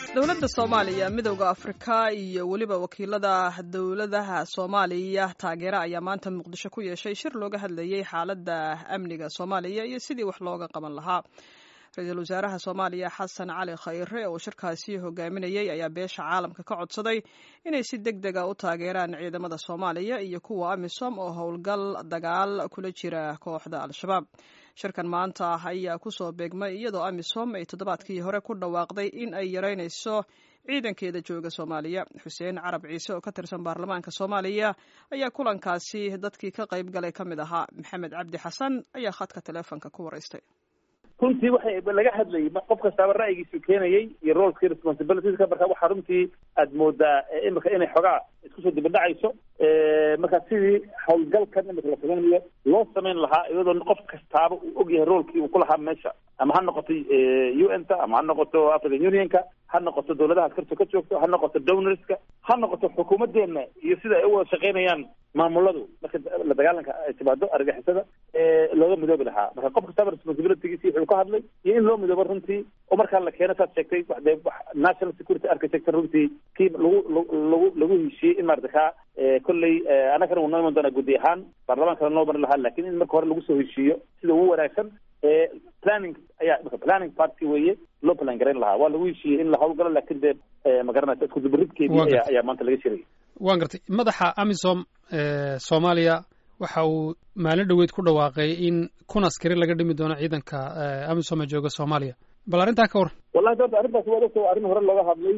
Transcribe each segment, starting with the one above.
dowladda soomaaliya midowda afrika iyo weliba wakiilada dowladaha soomaaliya taageera ayaa maanta muqdisho ku yeeshay shir looga hadlayay xaaladda amniga soomaaliya iyo sidii wax looga qaban lahaa ra-iisul wasaaraha soomaaliya xasan cali khayre oo shirkaasi hogaaminayay ayaa beesha caalamka ka codsaday inay si deg dega u taageeraan ciidamada soomaaliya iyo kuwa amisom oo howlgal dagaal kula jira kooxda al-shabaab shirkan maanta ayaa kusoo beegmay iyadoo amisom ay toddobaadkii hore ku dhawaaqday in ay yareynayso ciidankeeda jooga soomaaliya xuseen carab ciise oo ka tirsan baarlamaanka soomaaliya ayaa kulankaasi dadkii ka qayb galay ka mid ahaa maxamed cabdi xasan ayaa khadka taleefonka ku waraystay runtii waxay laga hadlayay qof kastaaba ra'yigiisu keenayay iyo roolkii responsibilitieska marka waxaa runtii aad moodaa imika inay xogaa isku soo dibadhacayso marka sidii howlgalkan imika la samaynayo loo samayn lahaa iyadoo qof kastaaba uu ogyahay roolkii uu ku lahaa meesha ama ha noqoto u n ta ama ha noqoto african unionka ha noqoto dowladaha askarta ka joogto ha noqoto donorska ha noqoto xukuumadeena iyo sida ay u wada shaqaynayaan maamuladu marka la dagaalanka ay timaado argixisada looga midoobi lahaa marka qof kastaba responsibilitygiisi wuxuu ka hadlay iyo in loo midoobo runtii oo markaa la keeno saad sheegtay de national security architecture runtii kii lagu lagu lagu heshiiyey in maarata kaa kolley annagana wuu noo iman doonaa guddi ahaan baarlamaankana noo mari lahaa lakin in marka hore lagu soo heshiiyo sida ugu wanaagsan planning ayaa marka planning party weeye loo plan garayn lahaa waa lagu heshiiyey in la hawlgalo lakin dee magaranaysa isku dubaridkeedii ayaa ayaa maanta laga shirayay waan gartay madaxa amisom soomaaliya waxa uu maalin dhoweyd ku dhawaaqay in kun askari laga dhimi doono ciidanka amisom ee jooga soomaaliya bal arrintaa ka waran wallahi doorta arrintaas waa ogta arrin hore looga hadlay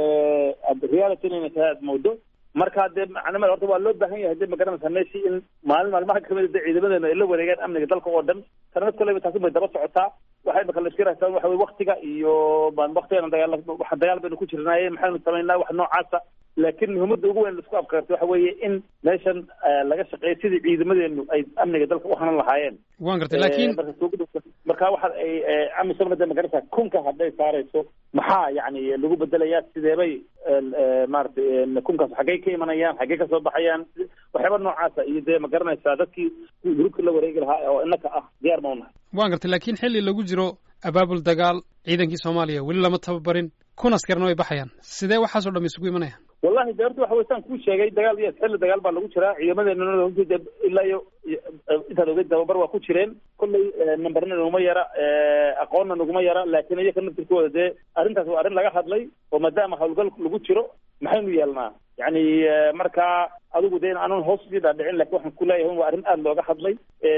reality inayna tahay aad moodo marka dee macnamada horta waa loo baahan yahay de magaranaysa meeshii in maalin maalmaha kamid de ciidamadeena ay la wareegaan amniga dalka oo dhan sanad koleyba taasi bay daba socotaa waxay marka la iskirahtaa waxa weye waktiga iyo waktigan dagaal waxa dagaal baynu ku jirnaaye maxaynu samaynaa wax noocaasa laakiin muhiimada ugu weyn laisku afkarta waxa weeye in meeshan laga shaqeeyo sidii ciidamadeenu ay amniga dalka u hanan lahaayeen wan gartay lakin marka waxa ay amisomna de magarata kunka hadday saarayso maxaa yani lagu bedelayaa sideebay maaragtay kunkaas xaggay ka imanayaan xaggay kasoo baxayaan waxyaaba noocaasa iyo dee magaranaysaa dadkii gurubka la wareegi lahaa oo inaka ah diyaar ma unahay wan gartay lakin xilli lagu jiro abaabul dagaal ciidankii soomaaliya weli lama tababarin kun askarna way baxayaan sidee waxaasoo dham isugu imanayaan wallahi de horta waxa wey saan kuu sheegay dagaal iyo xilli dagaal baa lagu jiraa ciidamadeena runtii de ilaa iyo intaad ogeyd tababar waa ku jireen kolley numberna naguma yara aqoonna naguma yara laakiin iyaka naftirkooda dee arrintaas waa arrin laga hadlay oo maadaama howlgal lagu jiro maxaynu yeelnaa yani markaa adigu de aanan hoos usii dhaadhicin lakin waxaan kuleeyahay waa arrin aada looga hadlay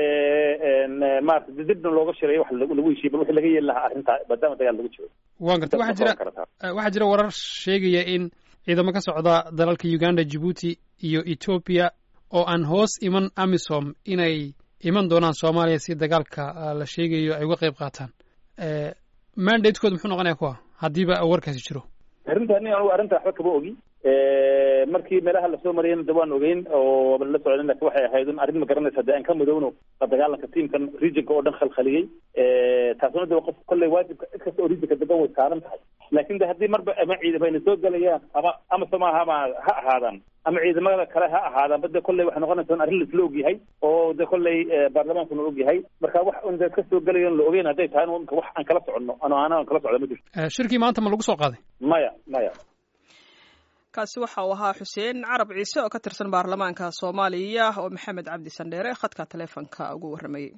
maarata dibna looga shiray wax lagu heshiiy bal wixii laga yeeli lahaa arrintaa maadaama dagaal lagu jiro wan gartay waxaa jira waxaa jira warar sheegaya in ciidamo ka socda dalalka uganda djibuuti iyo ethoopia oo aan hoos iman amisom inay iman doonaan soomaaliya si dagaalka la sheegayo ay uga qayb qaataan mandatekooda muxuu noqonaya kuwa haddiiba warkaasi jiro arrinta ni anugu arrinta waxba kama ogi markii meelaha lasoo marayana de waan ogeyn oo la socden lakin waxay ahayd in arrin ma garanaysa de aan ka mudowno la dagaalanka tiamkan regionka oo dhan khalkhaliyey taasuna de qof kolley waajibka cid kasta oo regionka degan way saaran tahay laakin de haddii marba ama ciidamana soo gelayaan ama ama somaahama ha ahaadaan ama ciidamada kale ha ahaadaan ba de kolley waxay noqonaysa in arrin laisla ogyahay oo de kolley baarlamaankuna ogyahay marka wax un de ka soo gelayan la ogeyn hadday tahay imka wax aan kala soconno ano ana aan kala socda ma jirto shirkii maanta ma lagu soo qaaday maya maya kaasi waxa uu ahaa xuseen carab ciise oo ka tirsan baarlamaanka soomaaliya oo maxamed cabdi sandheere khadka taleefonka ugu warramayey